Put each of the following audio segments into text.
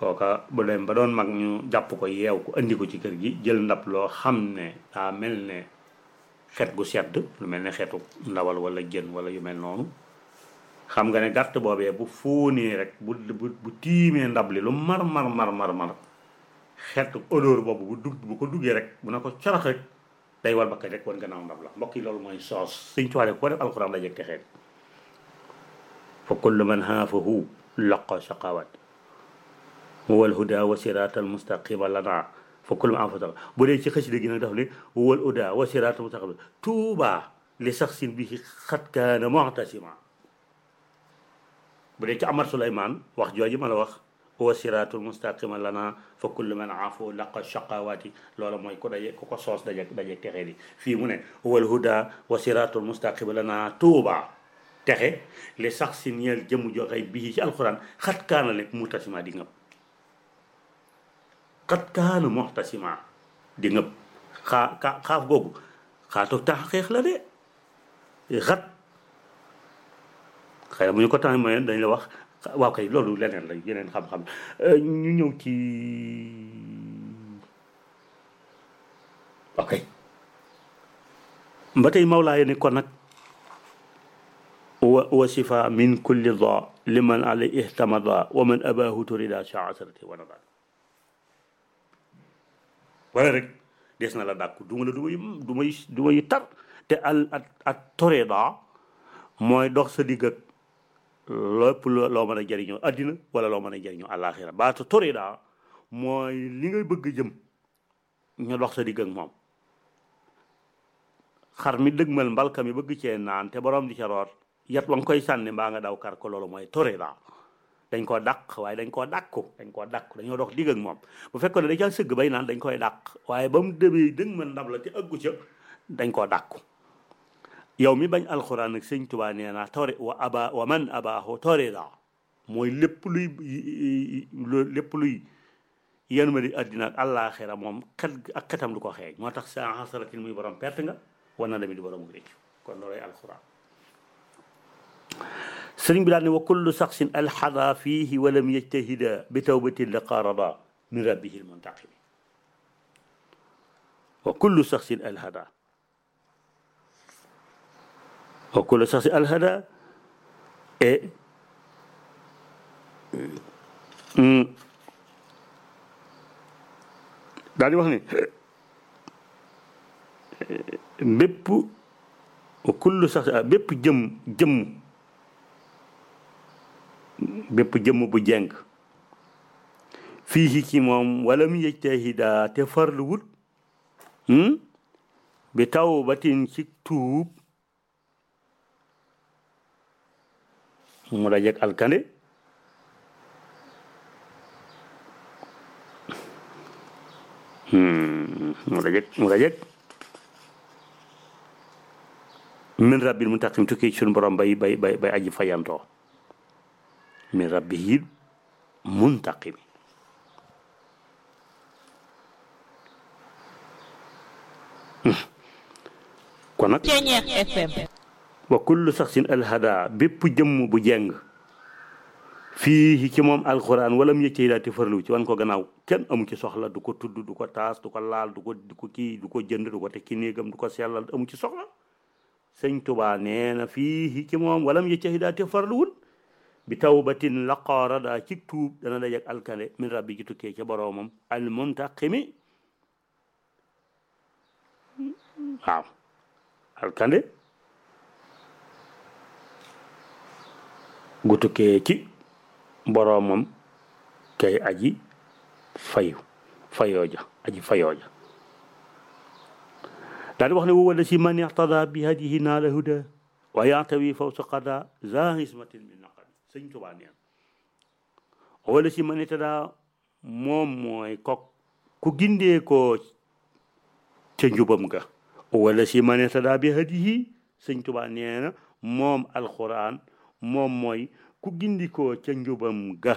kooka bu dem ba doon mag ñu jàpp ko yeew ko andi ko ci kër gi jël ndab loo xam ne daa mel ne xet gu sedd lu mel ne xetu ndawal wala jën wala yu mel noonu xam nga ne gàtt boobee bu fóonee rek bu bu bu tiimee ndab li lu mar mar mar mar mar xetu odeur boobu bu dugg bu ko duggee rek bu na ko carax rek day war bakka rek wan gannaaw ndab la mbokk yi loolu mooy soos suñ tuwaale ko def alxuraan la jëg te xeet fa kullu man haafahu laqa shaqawat wal huda wa siratal mustaqima lana fa kullu man haafahu bu dee ci xasida gi nag daf ne wal huda wa siratal mustaqima tuuba li saxsin bihi xat kaana mu'tasima bu dee ci Amar Suleymaan wax jooju ma la wax wa siratul mustaqima lana fa kullu man aafu laqa shaqawati loola mooy ku daje ku ko soos daje daje texe di fii mu ne wal huda wa siratul mustaqima lana tuuba texe li sax si ñeel jëmm joxey bii ci alquran xat kaana lekk muxtasima di ngëb xat kaana muxtasima di ngëb xaa ka xaaf googu xaatu taxqiiq la de xat xëy na bu ñu ko temps moyen dañ la wax waaw kay loolu leneen la yeneen xam-xam ñu ñëw ci ok ba tey mawlaaye ni kon nag wa wa sifa min kulli da liman ala ihtamada wa man abahu turida shaasarati wa nada wala rek des na la dàkku duma la duma yu duma yu duma yu tar te al at at torida mooy dox sa digg ak lépp loo mën a jëriñoo addina wala loo mën a jëriñoo àllaaxira baatu torida mooy li ngay bëgg jëm ñu dox sa digg ak moom xar mi dëgmal mbalka mi bëgg cee naan te borom di ca root yat wa nga koy sànni mbaa nga daw kar ko loolu mooy torida dañ koo dàq waaye dañ koo dàkku dañ koo dàkku dañoo dox digg ak moom bu fekkoon ne dañ caa sëgg bay naan dañ koy dàq waaye ba mu demee dëgmal ndab la te ëggu ca dañ koo dàkku yow mi bañ alxuraan ak sëñ tubaa nee naa tori wa aba wa man abaahu torida mooy lépp luy lépp luy yéen ma di àddina ak àllaaxira moom xet ak xetam du ko xeeñ moo tax sa xasaratin muy borom perte nga war na dami di borom réccu kon loolay alxuraan sëriñ bi daal ne wa kullu saxsin alxada fiihi walam yajtahida bi tawbatin la qaarada min rabbihi almuntaqimi wa kullu saxsin alhada wa kullu saxsin alhada et daal di wax ne bépp wa kullu sax bépp jëm jëmm bépp jëmm bu jeng fii ci moom wala mu yejtahida te farlu wut bi taw batin ci tuub mu dajeg alkande mu dajeg mu dajeg min rabbil muntaqim tukki ci suñu borom bay bay bay bay aji fayantoo min rabbihil muntaqimi kon nag wa kullu saxsin alhada bépp jëmm bu jeng fii ci moom alquran wala mu yëccee daal te farlu ci wan ko gannaaw kenn amu ci soxla du ko tudd du ko taas du ko laal du ko du ko kii du ko jënd du ko teg ci néegam du ko sellal amu ci soxla sëñ tubaa nee na fii ci moom wala mu yëccee daal te farluwul bi tawbatin laqaara daa ci tuub dana dajeg alkande min rabbi ci tukkee ca boroomam al muntaqimi waaw alkande gu tukkee ci boroomam kay aji fayu fayooja aji fayooja daal di wax ne wala si man ixtada bi hadihi naala huda wa yantawi fawsa qada za hismatin min naqad sëñ tubaa neen wala si man ixtada moom mooy kok ku gindee ko ca njubam ga wala si man ixtada bi hadihi sëñ tubaa nee na moom alquran moom mooy ku gindikoo ca njubam ga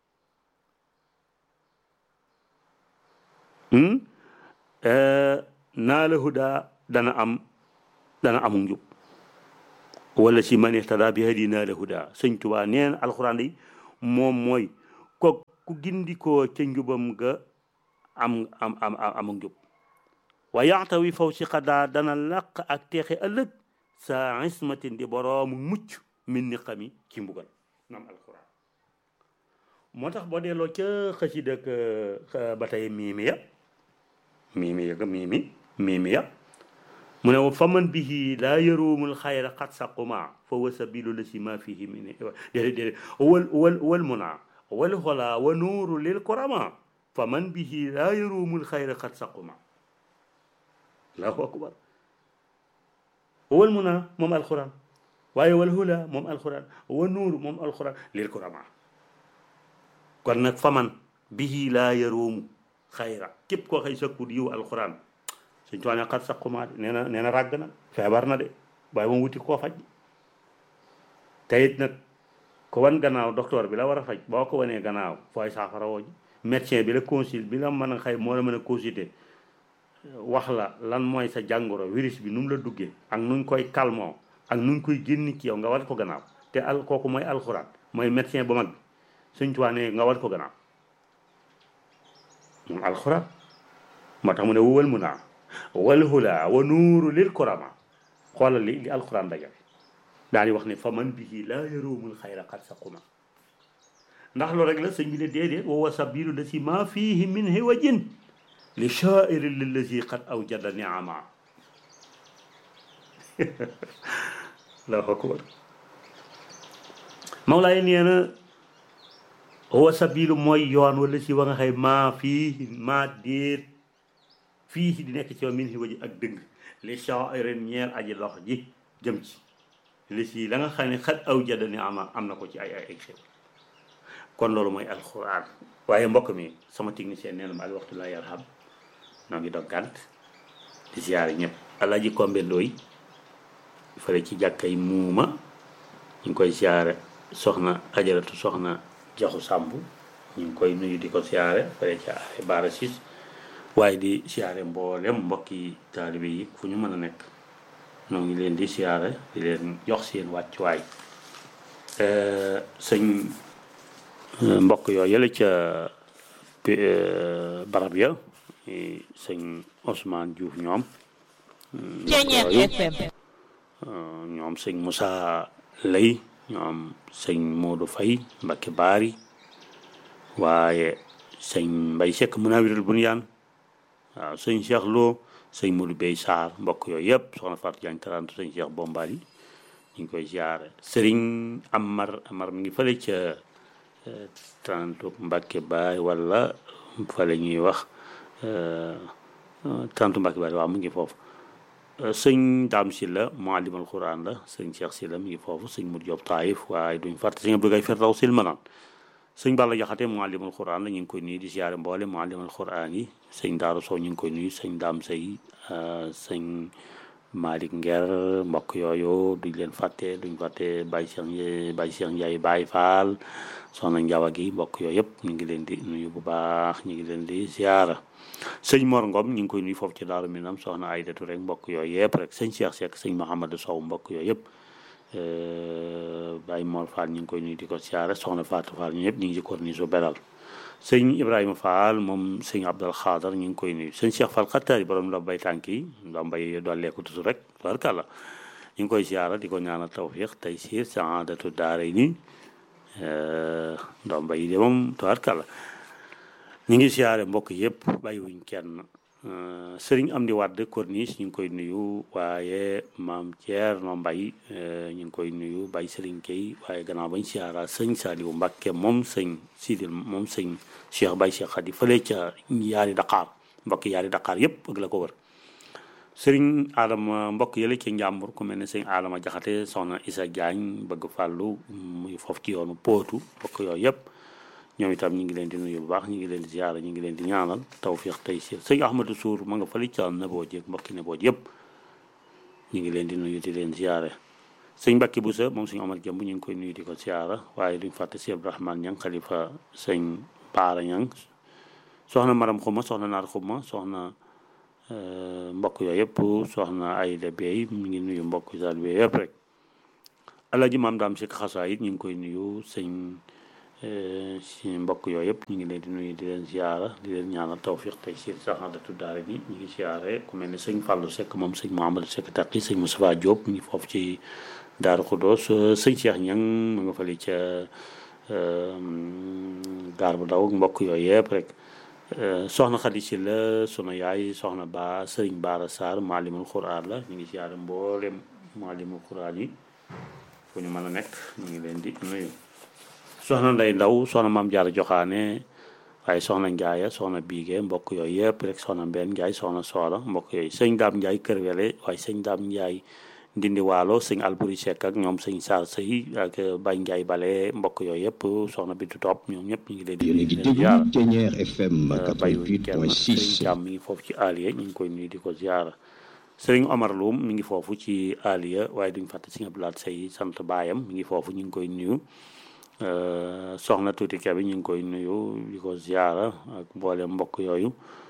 naa la huda dana am dana amu njub wala si man ihtada bi hadi naa la huda sëñ Tuubaa neen alxuraan yi moom mooy ko ku gindikoo ca njubam ga am am am am njub wa yaxtawi faw si xadaa dana làq ak teexe ëllëg sa ismatin di boroomu mucc min ni xami ci mbugal nam alquran moo tax boo delloo ca xasida ak ba tey miimi ya miimi ya ga miimi miimi ya mu ne fa man bihi laa yaruumul xayra xat saquma fa wa sabilu la si ma fihi min déedéet déedéet wal wal wal muna wal xola wa nuuru lil korama fa man bihi laa yaruumul xayra xat saquma allahu akbar wal muna moom alquran waaye wal hula moom alquran wa nuuru moom alquran lil korama kon nag fa man bihi laa yaruumu xayra képp koo xëy sakkut yiw alquran suñ tuwaa xat saquma nee na nee na ràgg na feebar na de waaye moom wuti koo faj te it nag ko wan gannaaw docteur bi la war a faj boo ko wanee gannaaw fooy saafara woo ji médecin bi la consul bi la mën a xëy moo la mën a consulter wax la lan mooy sa jàngoro virus bi nu mu la duggee ak nuñ koy calmoo ak nuñ koy génn ci yow nga war ko gannaaw te al kooku mooy alxuraan mooy médecin bu mag bi suñ tuwaa ne nga war ko gannaaw moom alxuraan moo tax mu ne wowal mu naa wal hula wa nuuru lil korama xoolal li li alquran dajal daal di wax ne fa man bihi laa yaruumul xayra xat saquma ndax loolu rek la sëñ bi ne déedéet wa sabilu la si ma fihi min hiwajin li shaairi lillazi qad awjada niama allahu akbar Mawlaay nee na wa sabilu mooy yoon wala si wa nga xëy maa fii maa déet fii di nekk ci min hiwaji ak dëgg li shaa'irin ñeer aji lox ji jëm ci li si la nga xam ne xat aw jada ni ama am na ko ci ay ay ay xew kon loolu mooy alquran waaye mbokk mi sama technicien nee na ma al waxtu la yarham noo ngi dog gànt di siyaare ñëpp alaaji kombe ndooy fële ci jàkkay muuma ñu ngi koy siyaare soxna ajaratu soxna jaxu sàmb ñu ngi koy nuyu di ko siyaare fële ci ay baara sis waaye di siyaare mboolem mbokki taalibe yi fu ñu mën a nekk ñoo ngi leen di siyaare di leen jox seen wàccuwaay sëñ mbokk yoo yële ca barab ya sëñ Ousmane Diouf ñoom ñoom sëñ Moussa Lay ñoom sëñ Modou Faye Mbacké Baari waaye sëñ Mbay Sekk Munawirul Bunyaan waaw sëñ Cheikh Lo sëñ Modou Bey Sarr mbokk yooyu yëpp soxna Fatou Diagne tarantu sëñ Cheikh Bombali ñu ngi koy ziare sëriñ Amar Amar mi ngi fële ca tarantu Mbacke Baay wala fële ñuy wax tarantu Mbacke Baay waaw mu ngi foofu sëñ Daam Silla muallimal Quran la sëñ Cheikh Silla mi ngi foofu sëñ Modou Diop Taïf waaye duñ fàtte sëñ Abdou Gaye Fertaw Silmanan sëñ Balla Jaxate muallimul Quran la ñu ngi koy nuyu di siyaare mboole muallimul Quran yi sëñ Daaru Sow ñu ngi koy nuyu sëñ Daam Sey sëñ Malick Nger mbokk yooyu duñ leen fàtte duñ fàtte Baye Cheikh Baye Cheikh Ndiaye Baye Fall soxna Njawa gi mbokk yooyu yëpp ñu ngi leen di nuyu bu baax ñu ngi leen di siyaara sëñ Mor Ngom ñu ngi koy nuyu foofu ci Daaru Minam soxna Aydatu rek mbokk yooyu yëpp rek sëñ Cheikh Seck sëñ Mouhamadou Sow mbokk yooyu yëpp Baye Mor Fall ñu ngi koy nuyu di ko siyaare soxna Fatou Fall ñu ñëpp ñu ngi ci corniche su beral sëñ Ibrahima Fall moom sëñ Abdal Xaadar ñu ngi koy nuyu sëñ Cheikh Fall xattaari borom la bay tànk yi la mbay dolleeku tutu rek barkàlla ñu ngi koy siyaara di ko ñaanal tawfiq tey siir saadatu daara ni ndoom bay de moom tabarkàlla ñu ngi siyaare mbokk yëpp bàyyiwuñ kenn sëriñ am di wàdd corniche ñu ngi koy nuyu waaye maam Thierno Mbay ñu ngi koy nuyu Baye Sëriñ Kay waaye gannaaw bañ siyaara sëñ Saliou Mbacke moom sëñ Sidil moom sëñ Cheikh Baye Cheikh Khady fële ca yaari Dakar mbokk yaari Dakar yëpp ak la ko wër sëriñ Adama mbokk yële ci njàmbur ku mel ne sëñ Adama Jaxate soxna Isa Diagne bëgg fàllu muy foofu ci yoonu pootu mbokk yooyu yëpp ñoom itam ñu ngi leen di nuyu bu baax ñu ngi leen di ziyaara ñu ngi leen di ñaanal tawfiq tey si sëñ Ahmadou Sour ma nga fële ca Naboo jeeg mbokki Naboo yëpp ñu ngi leen di nuyu di leen ziyaare sëñ Mbacke Boussa moom sëñ Omar Jëmb ñu ngi koy nuyu di ko ziyaara waaye duñ fàtte si Abdourahmane Ñang xalifa sëñ Baara Ñang soxna Maram Xuma soxna Naar Xuma soxna mbokk yooyu yëpp soxna Ayda Bey mi ngi nuyu mbokk sal bi yëpp rek Alaaji Maam Daam Sikk Xasaa it ñu ngi koy nuyu sëñ si mbokk yooyu yëpp ñu ngi leen di nuyu di leen ziara di leen ñaanal tawfiq tey si saxaadatu daara ni ñu ngi ziare ku mel ne sëñ Fallou Seck moom sëñ Mouhamadou Seck Taqi sëñ Moustapha Diop ñu ngi foofu ci Daaru Xudoos sëñ Cheikh Ñang mu nga fële ca gaar bu daw mbokk yooyu yëpp rek soxna Xadi si la sunu yaay soxna ba sëriñ Baara Sarr maalimul Quraan la ñu ngi ziare mboolem maalimul Quraan yi fu ñu mën a nekk ñu ngi leen di nuyu soxna nday ndaw soxna maam jaara joxaane waaye soxna njaaya soxna biige mbokk yooyu yëpp rek soxna mbenn njaay soxna soora mbokk yooyu sëñ daam njaay kër wele waaye sëñ daam njaay ndindi waalo sëñ alburi sekk ak ñoom sëñ saar sëy ak bay njaay bale mbokk yooyu yëpp soxna bintu topp ñoom ñëpp ñu ngi leen di yéen a ngi déglu Ténière FM bayu kenn 88.6 sëñ jàmm mi ngi foofu ci aliya ñu ngi koy nuyu di ko ziara sëriñ Omar Loum mi ngi foofu ci aliya waaye duñ fàtte sëñ Abdoulaye Sey sant baayam mi ngi foofu ñu ngi koy nuyu soxna tuuti kebe ñu ngi koy nuyu di ko ziara ak mboolem mbokk yooyu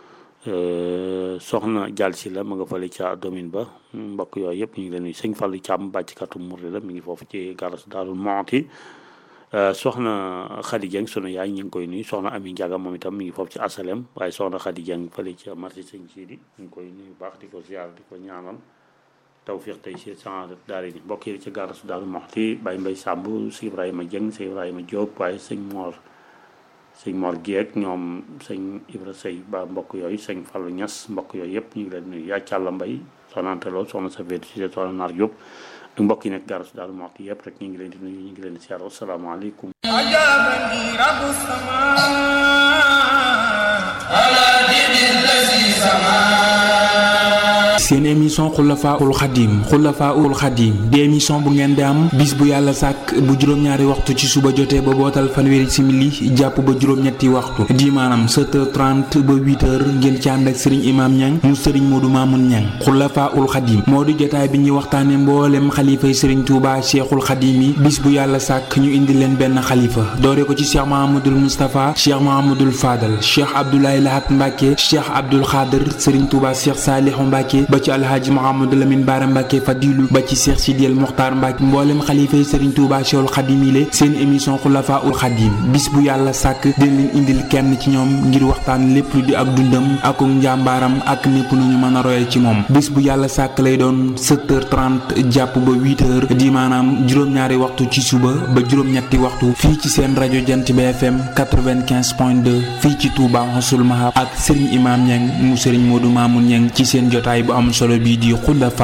soxna jàll si la ma nga fële ca domaine ba mbokk yooyu yëpp ñu ngi leen nuyu sëñ Fallu Càmm bàcckatu murri la mi ngi foofu ci garas Daarul Mooti soxna Khady Dieng sunu yaay ñu ngi koy nuyu soxna Ami Ndiaga moom itam mi ngi foofu ci asalem waaye soxna Khady Dieng fële ca marché sëñ Sidi ñu ngi koy nuyu baax di ko ziara di ko ñaanal tawfiq tey si sangat daari ni mbokk yi ci garas Daarul Mooti Baye Mbay Sàmb si Ibrahima Dieng si Ibrahima Diop waaye sëñ Mor sëñ Mor Guèye ñoom sëñ Ibra Sey ba mbokk yooyu sëñ Fallou Niass mbokk yooyu yëpp ñu ngi leen nuyu yaa Càlla Mbay soxna Anta Lo soxna Safeetu si soxna Naar Diop ak mbokk yi nekk garas Daarul Mooti yëpp rek ñu ngi leen di nuyu ñu ngi leen di siyaar asalaamaaleykum أجابني رب السماء على دين الذي سماه seen émission xulafaul xadim xulafaul xadim di émission bu ngeen di am bis bu yàlla sàkk bu juróom-ñaari waxtu ci suba jotee ba bootal fanweeri simili jàpp ba juróom-ñetti waxtu di maanaam 7h30 ba 8h ngeen ci ànd ak sëriñ imaam ñang mu sëriñ moodu maamun ñang xulafaul xadim moo di jotaay bi ñuy waxtaane mboolem xalifay sëriñ tuuba cheikhul xadim yi bis bu yàlla sàkk ñu indi leen benn xalifa doore ko ci cheikh mahamadul moustapha cheikh mahamadul fadal cheikh abdoulaye lahat mbàkke cheikh abdul xaadir sëriñ tuuba cheikh saalihu mbàkke ba ci alhaaji Mouhamadou Lamine Bara Mbacke Fadilu ba ci Cheikh Sidiel Mokhtar Mbacke mboolem xalifa yi Serigne Touba Cheikhul Khadim yi seen émission Xulafa ul Khadim bis bu yàlla sàkk dina leen indil kenn ci ñoom ngir waxtaan lépp lu di ak dundam ak njàmbaaram ak népp nu ñu mën a royal ci moom bis bu yàlla sàkk lay doon 7h30 jàpp ba 8h di maanaam juróom-ñaari waxtu ci suba ba juróom-ñetti waxtu fii ci seen rajo Jant bi FM 95.2 fii ci Touba Xasul Mahab ak Serigne Imam Niang mu Serigne Modou Mamoun Niang ci seen jotaay bu am solo bii di Xulafa